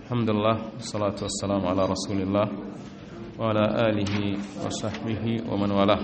الحمد لله والصلاة والسلام على رسول الله وعلى آله وصحبه ومن والاه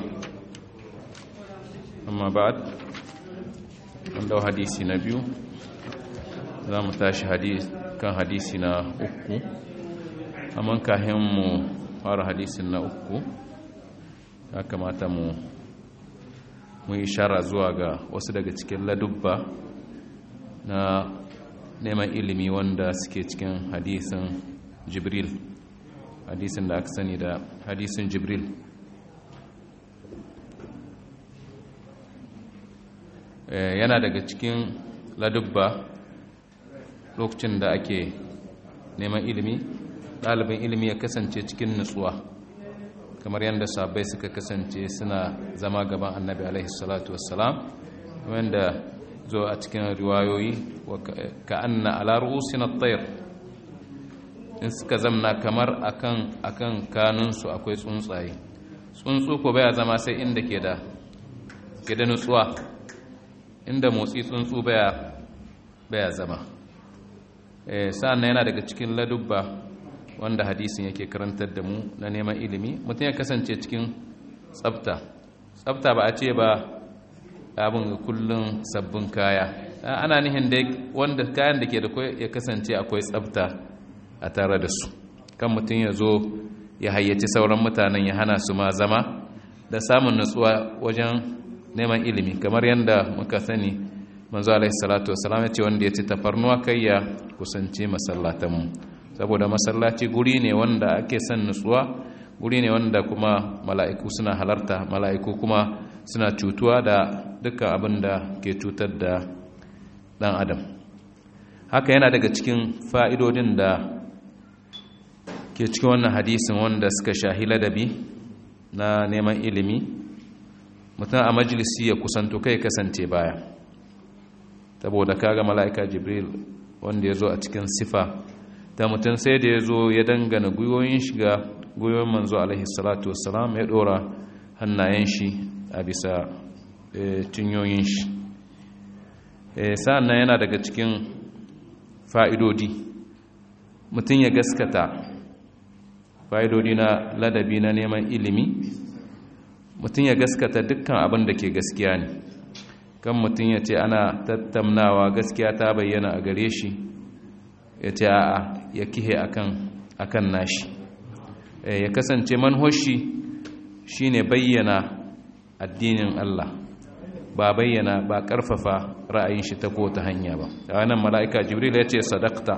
أما بعد عنده حديث نبي za mu tashi kan hadisi na uku amma kahin mu fara hadisin na uku ya kamata mu mu yi shara zuwa ga wasu daga cikin ladubba na neman ilimi wanda suke cikin hadisin jibril hadisin da aka sani da hadisin jibril yana daga cikin ladubba lokacin da ake neman ilimi ɗalibin ilimi ya kasance cikin nutsuwa kamar yadda sabai suka kasance suna zama gaban annabi alaihi salatu wassalam wanda zo a cikin riwayoyi ka anna ala ru'usin at-tayr in suka zamna kamar akan akan kanunsu akwai tsuntsaye tsuntsu ko baya zama sai inda ke da ke da nutsuwa inda motsi tsuntsu baya baya zama sa'an yana daga cikin ladubba wanda hadisin yake karantar da mu na neman ilimi mutum ya kasance cikin tsabta tsabta ba a ce ba abin kullum sabbin kaya ana nihin da wanda kayan da ke da ya kasance akwai tsabta a tare da su kan mutum ya zo ya hayyaci sauran mutanen ya hana su ma zama da samun nutsuwa wajen neman ilimi kamar yadda muka sani manzo alaihi salatu wasalam ya ce wanda ya ci tafarnuwa kai ya kusanci masallatanmu saboda masallaci guri ne wanda ake son nutsuwa guri ne wanda kuma mala'iku suna halarta mala'iku kuma suna cutuwa da dukkan abin da ke cutar da dan adam haka yana daga cikin fa'idodin da ke cikin wannan hadisin wanda suka shahi ladabi na neman ilimi mutum a majalisi ya kusanto kai kasance baya saboda kaga mala'ika jibril wanda ya zo a cikin sifa ta mutum sai da ya zo ya dangana gwiwoyin shiga gwiwoyin manzo alaihi salatu wassalam ya dora hannayen shi a bisa cinyoyin shi sa'an nan yana daga cikin fa'idodi mutum ya gaskata fa'idodi na ladabi na neman ilimi mutum ya gaskata dukkan abin da ke gaskiya ne kan mutum ya ce ana tattamnawa gaskiya ta bayyana a gare shi ya ce a'a ya kihe akan nashi ya kasance manhoshi shine bayyana addinin Allah ba bayyana ba karfafa ra'ayin shi ta ko ta hanya ba a nan mala'ika jibril ya ce sadakta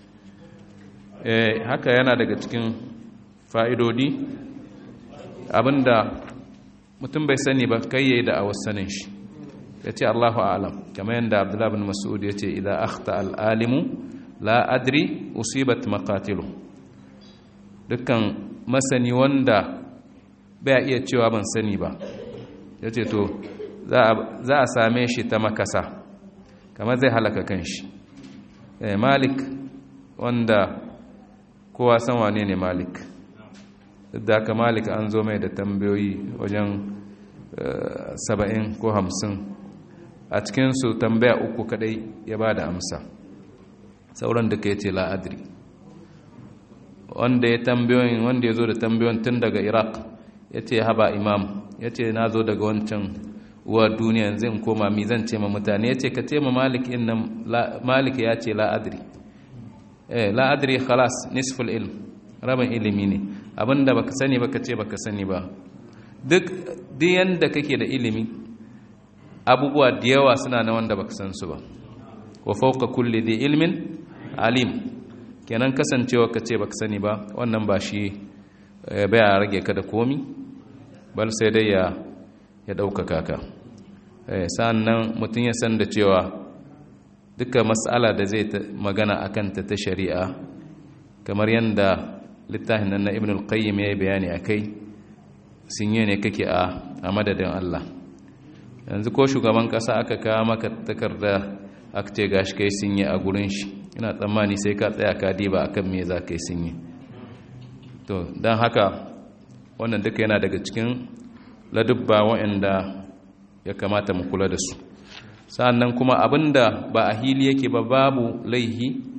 haka yana daga cikin fa'idodi abinda mutum bai sani ba kai yayi da a sanin shi ya ce allahu alam kamar yadda abdullahi bin mas'ud ya ce idan akhta al'alimu la adri usibat makatilu dukkan masani wanda bai iya cewa ban sani ba ya ce to za a same shi ta makasa kamar zai halaka kanshi malik wanda kowa san wane ne malik duk da haka malik an zo mai da tambayoyi wajen saba'in ko hamsin a cikinsu tambaya uku kadai ya ba da amsa sauran da ka ce la'adri wanda ya tambayoyin wanda ya zo da tambayoyin tun daga iraq ya ce haba imam ya ce na zo daga wancan uwa duniya yanzu in koma mi zan ce ma mutane ya ce ka ce ma malik innan malik ya ce la'adri eh la'adri khalas nisful ilm rabin ilimi ne abinda baka sani baka ce baka sani ba duk duk yanda kake da ilimi abubuwa da yawa suna na wanda baka san su ba wa fawqa kulli dhi ilmin alim kenan kasancewa ka ce baka sani ba wannan ba shi baya rage ka da komi bal sai dai ya ya ɗaukaka ka sannan mutum ya san da cewa duka matsala da zai magana a kanta ta shari'a kamar yadda littafin nan na ibn al-qayyim ya yi bayani a kai sun yi ne kake a madadin Allah yanzu ko shugaban ƙasa aka kawo maka takarda aka ce gashi kai sun yi a gurin shi ina tsammani sai ka tsaya ka diba akan me za ka yi sun yi to don haka wannan duka yana daga cikin ladubba waɗanda ya kamata mu kula da su sa'annan kuma abinda ba a hili yake ba babu laihi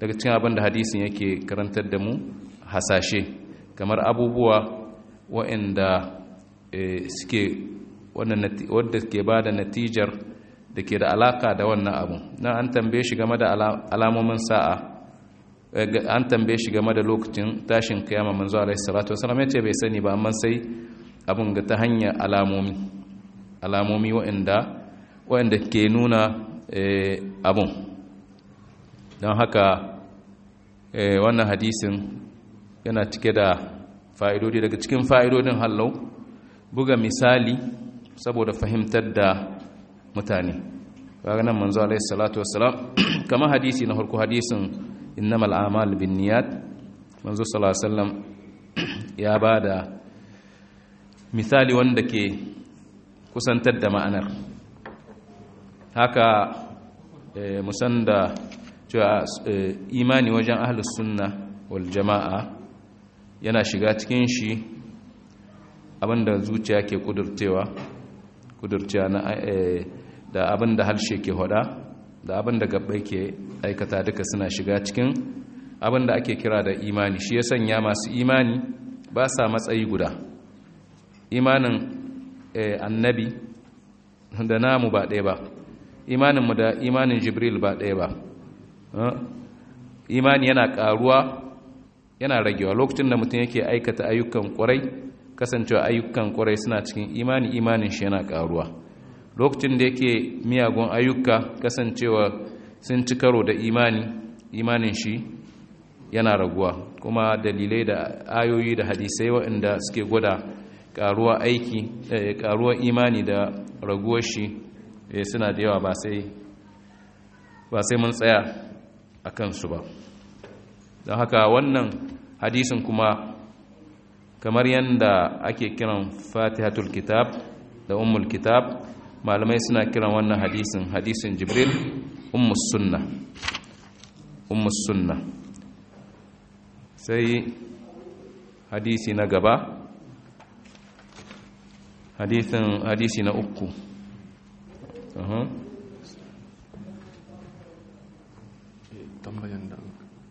daga cikin abin da hadisin yake karantar da mu hasashe kamar abubuwa waɗanda suke wadda ke ba da natijar da ke da alaka da wannan abu na an tambaye shi game da alamomin sa'a an tambaye shi game da lokacin tashin kiyama manzo alaihi salatu wasallam ya ce bai sani ba amma sai abun ga ta hanyar alamomi alamomi waɗanda waɗanda ke nuna abun don haka wannan hadisin yana cike da fa'idodi daga cikin fa'idodin hallau buga misali saboda fahimtar da mutane nan manzo alaihi salatu wassalam kamar hadisi na farko hadisin innamal a'mal binniyat manzo sallallahu alaihi wasallam ya bada misali wanda ke kusantar da ma'anar haka musan da cewa imani wajen ahlus sunna wal jama'a yana shiga cikin shi abinda zuciya ke kudurcewa kudurcewa na da abinda harshe ke hoda da abinda gabbai ke aikata duka suna shiga cikin abinda ake kira da imani shi ya sanya masu imani ba sa matsayi guda imanin annabi da namu ba ɗaya ba imaninmu da imanin jibril ba ɗaya ba imani yana ƙaruwa yana ragewa lokacin da mutum yake aikata ayyukan ƙwarai kasancewa ayyukan ƙwarai suna cikin imani imanin shi yana ƙaruwa lokacin da yake miyagun ayyuka kasancewa sun ci karo da imani imanin shi yana raguwa kuma dalilai da ayoyi da hadisai waɗanda suke gwada ƙaruwa aiki ƙaruwa imani da raguwar shi suna da yawa ba sai mun tsaya a kansu ba don haka wannan hadisin kuma kamar yadda ake kiran fatihatul kitab da ummul kitab malamai suna kiran wannan hadisin hadisin jibril ummus sunna ummus sunna sai hadisi na gaba hadisin hadisi na uku tambayan da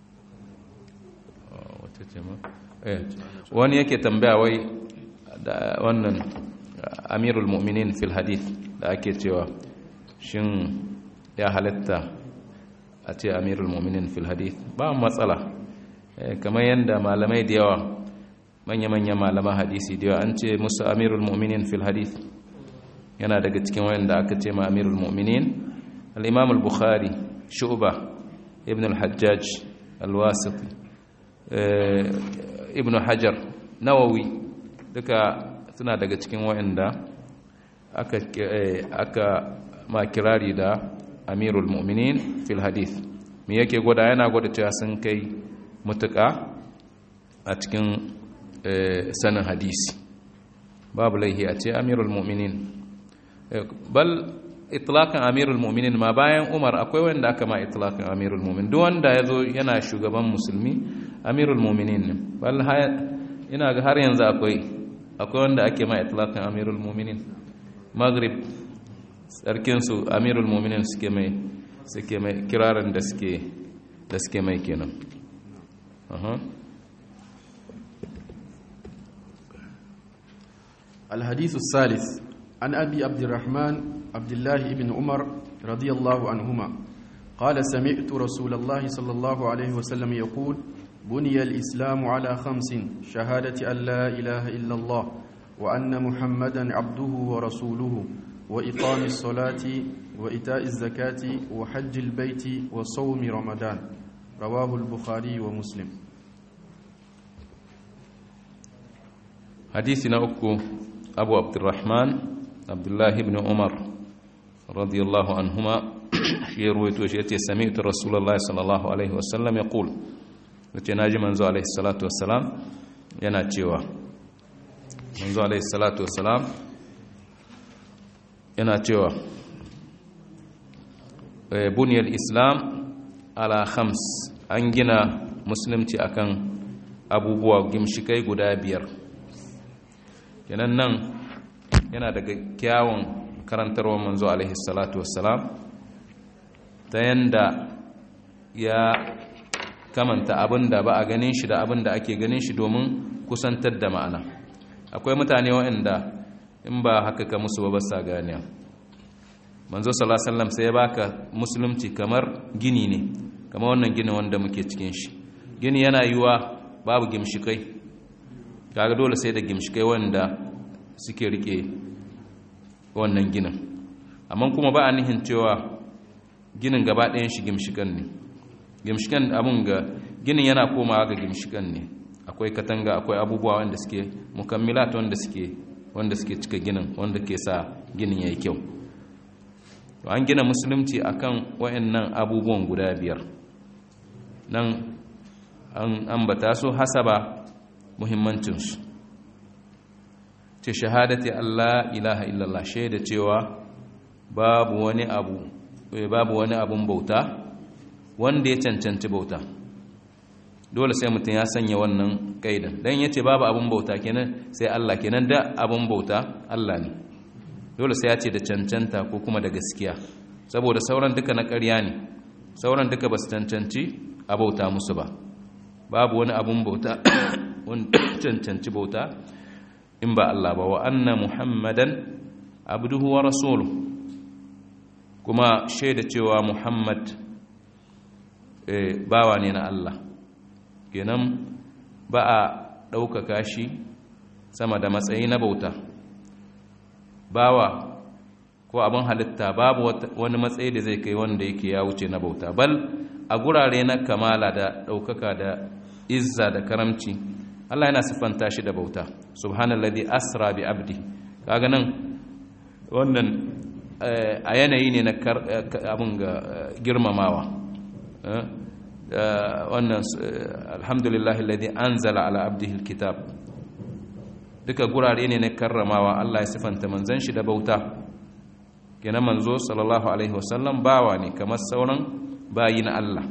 wata ce ma wani yake tambaya wai da wannan amirul mu'minin fil hadith da ake cewa shin ya halatta a ce amirul mu'minin fil hadith ba matsala kamar yadda malamai da yawa manya-manya malaman hadisi da yawa an ce musu amirul mu'minin fil hadith yana daga cikin wayanda aka ce ma amirul mu'minin al-imam al-bukhari shu'ba ibn al-hajjaj al-wasiti ibn hajar nawawi duka suna daga cikin wa'anda aka aka ma kirari da amirul mu'minin fil hadith me yake gwada yana gwada cewa sun kai mutuka a cikin sanin hadisi babu laihi a ce amirul mu'minin bal itlaqan amirul mu'minin ma bayan umar akwai wanda aka ma itlaqan amirul mu'minin duk wanda yazo yana shugaban musulmi amirul mu'minin bal ina ga har yanzu akwai akwai wanda ake ma itlaqan amirul mu'minin maghrib sarkin su amirul mu'minin suke mai suke mai kirarin da suke da suke mai kenan aha الحديث الثالث عن أبي عبد الرحمن عبد الله بن عمر رضي الله عنهما قال سمعت رسول الله صلى الله عليه وسلم يقول بني الإسلام على خمس شهادة أن لا إله إلا الله وأن محمدا عبده ورسوله وإقام الصلاة وإيتاء الزكاة وحج البيت وصوم رمضان رواه البخاري ومسلم حديثنا أكو أبو عبد الرحمن عبد الله بن عمر رضي الله عنهما shi ruwaito shi yace sami'tu rasulullahi sallallahu alaihi wasallam yaqul yace naji manzo alaihi salatu wassalam yana cewa manzo alaihi salatu wassalam yana cewa buniyal islam ala khams an gina musulunci akan abubuwa gimshikai guda biyar kenan nan yana daga kyawun karantarwa manzo alaihi salatu wassalam ta yanda ya kamanta abin da ba a ganin shi da abin da ake ganin shi domin kusantar da ma'ana akwai mutane waɗanda in ba haka ka musu ba sa ganiya manzo sallallahu alaihi wasallam sai ya baka musulunci kamar gini ne kamar wannan gini wanda muke cikin shi gini yana yiwa babu gimshikai kaga dole sai da gimshikai wanda suke rike wannan ginin amma kuma ba a nihin cewa ginin gaba ɗayan shi gimshikan ne gimshikan abun ga ginin yana komawa ga gimshikan ne akwai katanga akwai abubuwa wanda suke mukammilat wanda suke wanda suke cika ginin wanda ke sa ginin yayi kyau to an gina musulunci akan wayannan abubuwan guda biyar nan an ambata su hasaba muhimmancinsu ce shahadati Allah ilaha illallah shaida cewa babu wani abu babu wani abun bauta wanda ya cancanci bauta dole sai mutum ya sanya wannan kaidan dan yace babu abun bauta kenan sai Allah kenan da abun bauta Allah ne dole sai ya ce da cancanta ko kuma da gaskiya saboda sauran duka na ƙarya ne sauran duka ba su cancanci a bauta musu ba babu wani abun bauta wanda cancanci bauta in ba Allah ba wa anna muhammadan abduhu wa rasuluhu kuma shaida cewa muhammad bawa ne na Allah kenan ba a ɗaukaka shi sama da matsayi na bauta bawa ko abin halitta babu wani matsayi da zai kai wanda yake ya wuce na bauta bal a gurare na kamala da ɗaukaka da izza da karamci Allah yana siffanta shi da bauta subhanalladhi asra bi abdi kaga nan wannan a yanayi ne na abin ga girmamawa wannan alhamdulillah alladhi anzala ala abdihi alkitab duka gurare ne na karramawa Allah ya sifanta manzon shi da bauta kenan manzo sallallahu alaihi wasallam bawa ne kamar sauran bayi na Allah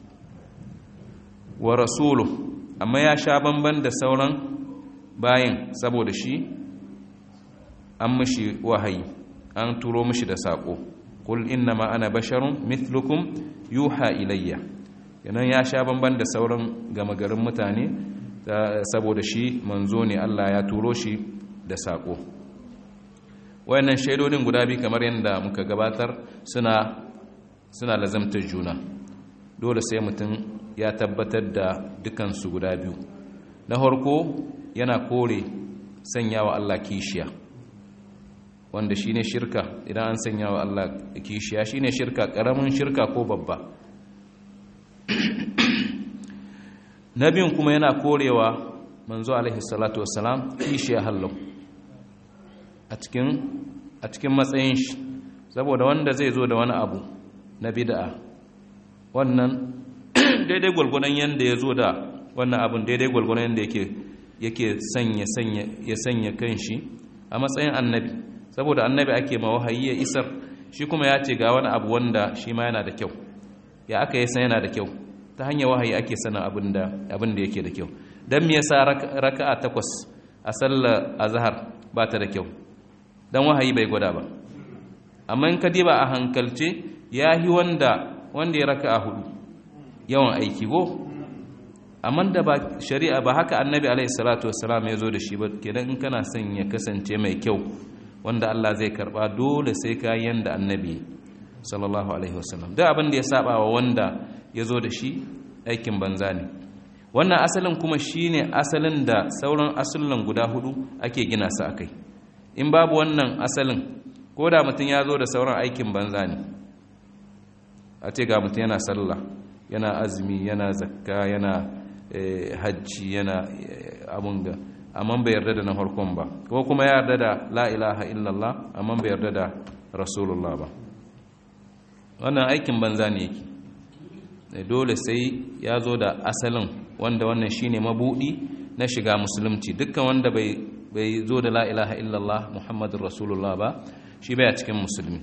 wa rasulu amma ya sha bamban da sauran bayin saboda shi an mishi wahayi an turo mishi da saƙo kul innama ana basharun mithlukum yuha ilayya yanan ya sha bamban da sauran gama garin mutane saboda shi manzo ne Allah ya turo shi da saƙo wayannan shaidodin guda biyu kamar yadda muka gabatar suna suna lazamtar juna dole sai mutum ya tabbatar da dukansu guda biyu na harko yana kore sanya wa Allah kishiya wanda shi ne shirka idan an sanya wa Allah kishiya shi ne shirka ƙaramin shirka ko babba na biyun kuma yana korewa manzo alaihi salatu wassalam kishiya hallau a cikin matsayin shi saboda wanda zai zo da wani abu na bid'a wannan daidai gwalgwadon yadda ya zo da wannan abun daidai gwalgwadon yadda yake sanya ya sanya kan shi a matsayin annabi saboda annabi ake ma wahayi ya isar shi kuma ya ce ga wani abu wanda shi ma yana da kyau ya aka yi san yana da kyau ta hanyar wahayi ake sana abin da yake da kyau don me yasa raka'a takwas a sallar azhar ba ta da kyau don wahayi bai gwada ba amma in ka diba a hankalce ya yi wanda wanda ya raka'a hudu yawan aiki go amma da ba shari'a ba haka annabi alaihi salatu wassalam ya zo da shi ba kenan in kana son ya kasance mai kyau wanda Allah zai karba dole sai ka yanda annabi sallallahu alaihi wasallam duk abin da ya saba wa wanda ya zo da shi aikin banza ne wannan asalin kuma shine asalin da sauran asullan guda hudu ake gina su akai in babu wannan asalin ko da mutum ya zo da sauran aikin banza ne a ce ga mutum yana sallah yana azumi yana zakka yana hajji yana abun ga amma bai yarda da na farkon ba ko kuma ya yarda da la ilaha illallah amma bai yarda da rasulullah ba wannan aikin banza ne yake dole sai ya zo da asalin wanda wannan shine mabudi na shiga musulunci dukkan wanda bai bai zo da la ilaha illallah muhammadur rasulullah ba shi bai a cikin musulmi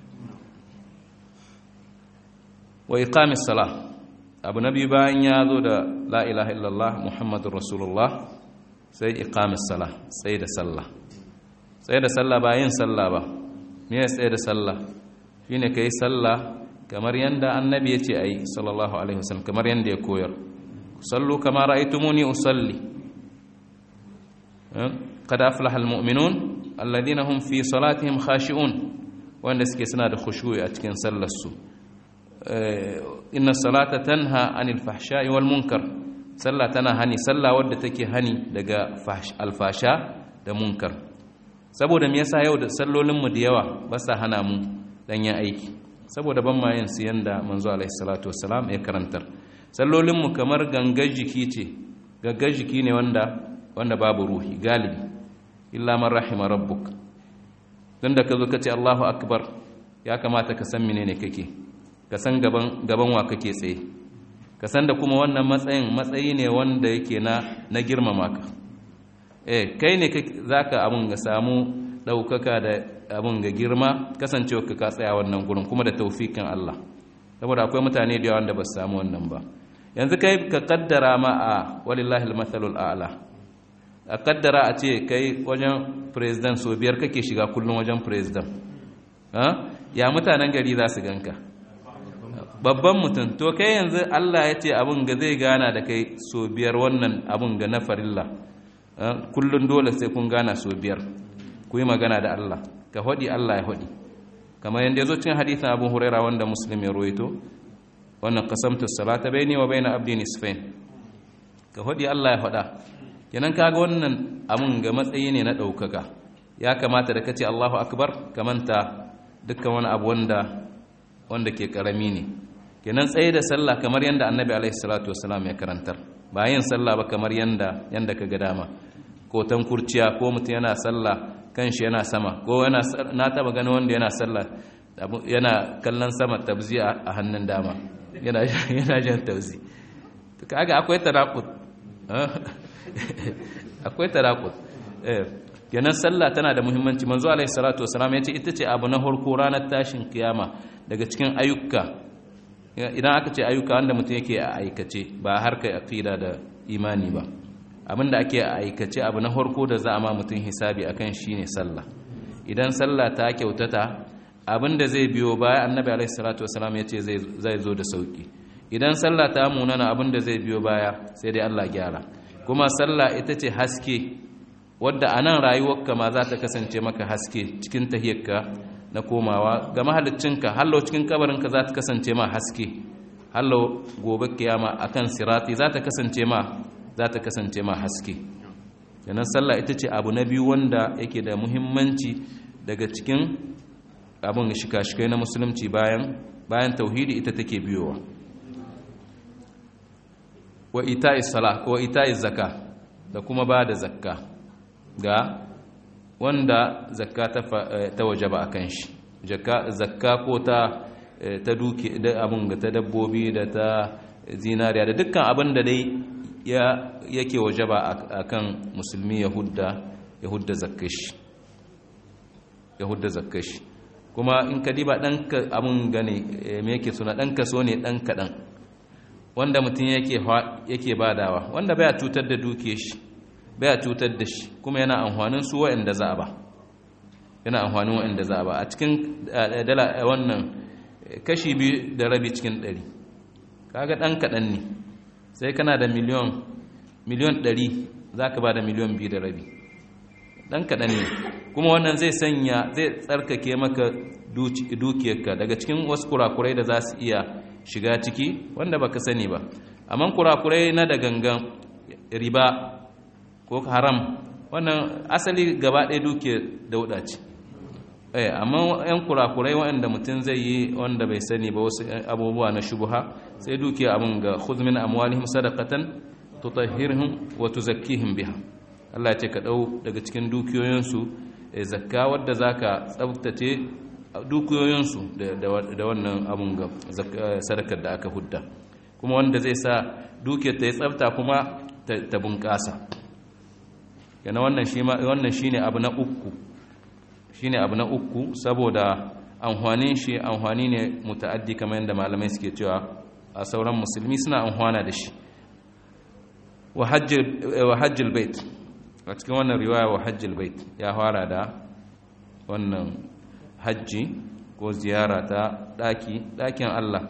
wa iqamis salah abu nabi bayan ya zo da la ilaha illallah muhammadur rasulullah sai iqamis salah sai da sallah sai da sallah ba yin sallah ba me ya sai da sallah shine kai sallah kamar yanda annabi yace ayi sallallahu alaihi wasallam kamar yanda ya koyar sallu kama ra'aytumuni usalli qad aflaha almu'minun alladhina hum fi salatihim khashi'un wanda suke suna da khushu'i a cikin sallar su inna salata tanha anil fahsha'i wal munkar sallah tana hani sallah wadda take hani daga alfasha da munkar saboda me yasa yau da sallolin mu da yawa ba sa hana mu danyen aiki saboda ban ma yin su yanda manzo alaihi salatu wassalam ya karantar sallolin mu kamar gangar jiki ce gangar jiki ne wanda wanda babu ruhi galibi illa man rahima rabbuk dan da ka zo ka ce Allahu akbar ya kamata ka san menene kake ka san gaban gaban wa kake tsaye ka san da kuma wannan matsayin matsayi ne wanda yake na na girmama ka eh kai ne zaka abun ga samu daukaka da abun ga girma kasancewa ka tsaya wannan gurin kuma da taufikin Allah saboda akwai mutane da yawa da ba su samu wannan ba yanzu kai ka kaddara ma a walillahi almathalul a'la a kaddara a ce kai wajen president so biyar kake shiga kullum wajen president ya mutanen gari za su ganka babban mutum to kai yanzu Allah ya ce abin ga zai gana da kai so biyar wannan abin ga na farilla kullum dole sai kun gana so biyar ku yi magana da Allah ka hodi Allah ya hodi kamar yadda ya zo cikin hadithin abu huraira wanda muslim ya roito wannan qasamtu salata baini wa baina abdi nisfain ka hodi Allah ya hoda kenan kaga wannan abin ga matsayi ne na daukaka ya kamata da kace Allahu akbar kamanta dukkan wani abu wanda wanda ke karami ne kenan tsaye da sallah kamar yadda annabi alaihi salatu wasalam ya karantar ba yin sallah ba kamar yadda yadda ka ga dama ko kurciya ko mutum yana sallah kanshi yana sama ko yana na taba gani wanda yana sallah yana kallon sama tabzi a hannun dama yana yana jan tabzi to kaga akwai taraqut akwai taraqut eh kenan sallah tana da muhimmanci manzo alaihi salatu wasalam ya ce ita ce abu na farko ranar tashin kiyama daga cikin ayyuka idan aka ce ayyuka wanda mutum yake a aikace ba harkar aqida da imani ba abinda ake a aikace abu na farko da za a ma mutum hisabi akan shine sallah idan sallah ta kyautata abinda zai biyo baya annabi alaihi salatu wasalam ya ce zai zo da sauki idan sallah ta munana abinda zai biyo baya sai dai Allah gyara kuma sallah ita ce haske wadda a nan rayuwarka ma za ta kasance maka haske cikin tahiyarka na komawa ga mahaliccinka hallo cikin kabarinka za ta kasance ma haske hallo gobe kiyama akan sirati za ta kasance ma za ta kasance ma haske yanan sallah ita ce abu na biyu wanda yake da muhimmanci daga cikin abin shika-shikai na musulunci bayan bayan tauhidi ita take biyowa wa ita'i salah wa ita'i zakka da kuma ba da zakka ga wanda zakka ta wajaba a kan shi zakka ko ta ta duke da abin ga ta dabbobi da ta zinariya da dukkan abin da dai yake wajaba a kan musulmi yahudda zakkashi yahudda zakkashi kuma in ka diba ɗan abin gane me yake suna ɗan kaso ne ɗan kaɗan wanda mutum yake badawa wanda baya cutar da duke shi baya cutar da shi kuma yana amfanin su waɗanda za a ba yana amfanin waɗanda za a ba a cikin dala wannan kashi biyu da rabi cikin ɗari kaga ɗan kaɗan ne sai kana da miliyon miliyon ɗari za ka ba da miliyon biyu da rabi ɗan kaɗan ne kuma wannan zai sanya zai tsarkake maka dukiyarka daga cikin wasu kurakurai da za su iya shiga ciki wanda baka sani ba amma kurakurai na da gangan riba ko haram wannan asali gaba ɗaya duke dauɗa ce eh amma yan kurakurai waɗanda mutum zai yi wanda bai sani ba wasu abubuwa na shubuha sai duke abin ga khudh min amwalihim sadaqatan tutahhirhum wa tuzakkihim biha Allah ce ka dau daga cikin dukiyoyinsu zakka wadda zaka tsaftace dukiyoyinsu da wannan abun ga sadakar da aka hudda kuma wanda zai sa dukiyar ta yi tsafta kuma ta bunƙasa yana wannan shi wannan shine abu na uku shine abu na uku saboda amfanin shi amfani ne muta'addi kamar yadda malamai suke cewa a sauran musulmi suna amfana da shi wa hajjil bait a cikin wannan riwaya wa hajjil bait ya fara da wannan hajji ko ziyara ta ɗaki ɗakin Allah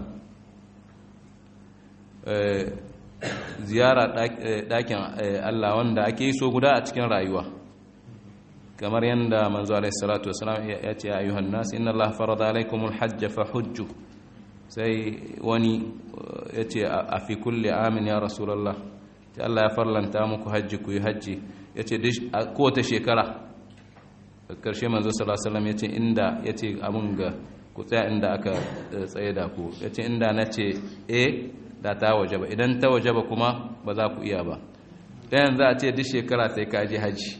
ziyara ɗakin Allah wanda ake yi so guda a cikin rayuwa kamar yadda manzo alaihi salatu wasalam ya ce ayyuhan nas inna Allah farada alaikumul hajj fa hujju sai wani ya ce a fi kulli amin ya rasulullah ta Allah ya farlanta muku hajji ku yi hajji ya ce kowace shekara karshe manzo sallallahu ya ce inda ya ce abin ga ku tsaya inda aka tsaye da ku ya ce inda na ce e da ta waje ba idan ta waje ba kuma ba za ku iya ba ɗayan za a ce duk shekara sai ka je hajji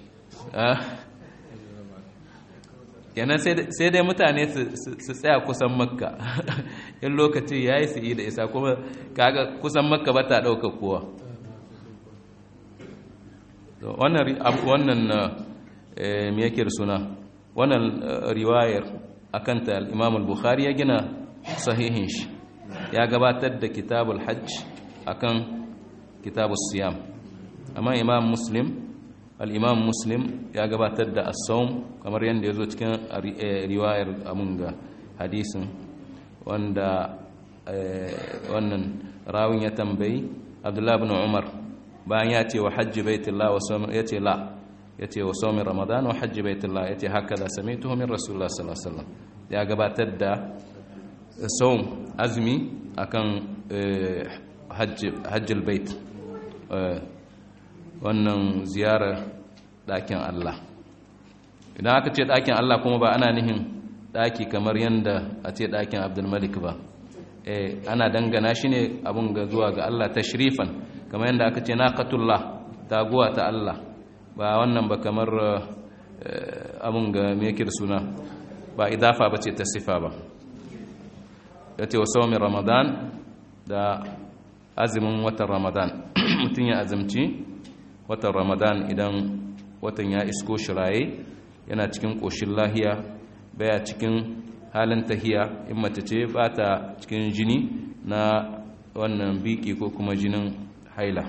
kenan sai dai mutane su tsaya kusan makka in lokaci ya yi su yi da isa kuma kaga kusan makka ba ta ɗauka kowa wannan me yake da suna wannan riwayar akanta al-imam al-bukhari ya gina sahihin shi ya gabatar da kitabul hajj akan kitabus siyam amma imam muslim al-imam muslim ya gabatar da as-sawm kamar yadda ya zo cikin riwayar amunga hadisin wanda wannan rawin ya tambayi abdullahi ibn umar bayan ya ce wa hajji baitullah wa ya ce la ya ce wa saumin ramadan wa hajji baitullah ya ce haka da sami tuhumin rasulullah sallallahu alaihi wasallam ya gabatar da saum azumi akan hajjil bait wannan ziyarar ɗakin Allah idan aka ce ɗakin Allah kuma ba ana nihin ɗaki kamar yadda a ce ɗakin abdulmalik ba ana dangana shi ne abin ga zuwa ga Allah tashrifan kamar yadda aka ce naqatullah taguwa ta Allah ba wannan ba kamar abin ga me yake da suna ba idafa ba ce ta sifa ba ya ce wa saumin ramadan da azumin watan ramadan mutum ya azumci watan ramadan idan watan ya isko shiraye yana cikin ƙoshin lahiya baya cikin halin tahiya in mace ce ba ta cikin jini na wannan biki ko kuma jinin haila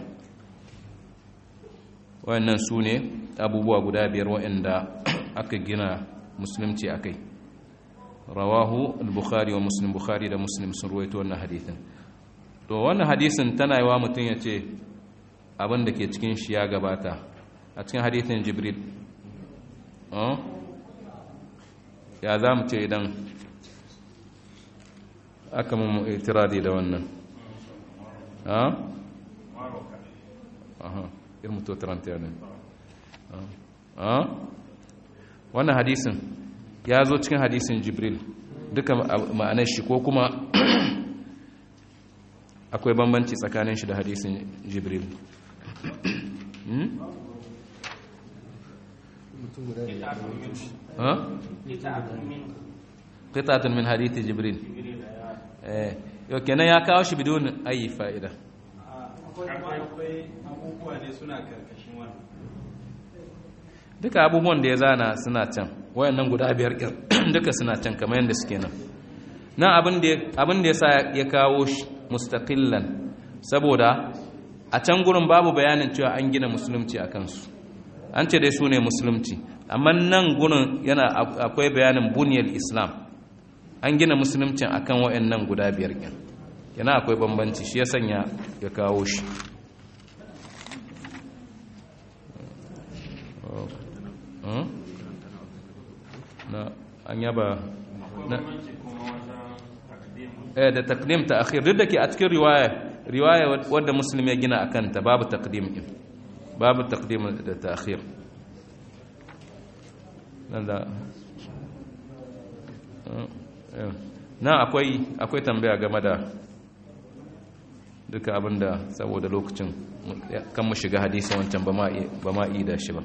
wayannan su ne abubuwa guda biyar waɗanda aka gina musulunci a kai rawahu al-bukhari wa muslim bukhari da muslim sun ruwaito wannan hadithin to wannan hadisin tana yi wa mutum ya ce abin da ke cikin shi ya gabata a cikin hadithin jibril ya za mu ce idan aka mu itiradi da wannan ha? aha irin to 30 ne ha? wannan hadisin ya zo cikin hadisin jibril duka ma'anar shi ko kuma akwai bambanci tsakanin shi da hadisin jibril qita'atun min hadithi jibril eh yau kenan ya kawo shi bidon ayi fa'ida akwai abubuwa ne suna karkashin wannan duka abubuwan da ya zana suna can wayannan guda biyar duka suna can kamar yadda suke nan nan abin da ya sa ya kawo shi mustaqillan saboda a can gurin babu bayanin cewa an gina musulunci a kansu an ce dai su ne musulunci amma nan gurin yana akwai bayanin buniyar islam an gina musulunci akan wayannan guda biyar kin yana akwai bambanci shi ya sanya ya kawo shi na an yaba na eh da taqdim ta akhir duk da ke a cikin riwaya riwaya wadda muslim ya gina akan ta babu taqdim din babu taqdim da ta'khir nan da na akwai akwai tambaya game da duka abinda saboda lokacin kan mu shiga hadisi wancan ba ma yi da shi ba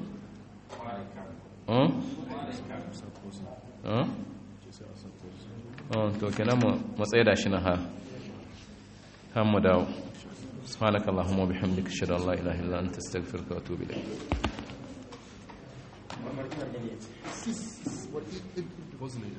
to kenan mu matsayi da shi na ha han mu dawo سبحانك اللهم وبحمدك اشهد ان لا اله الا انت استغفرك واتوب اليك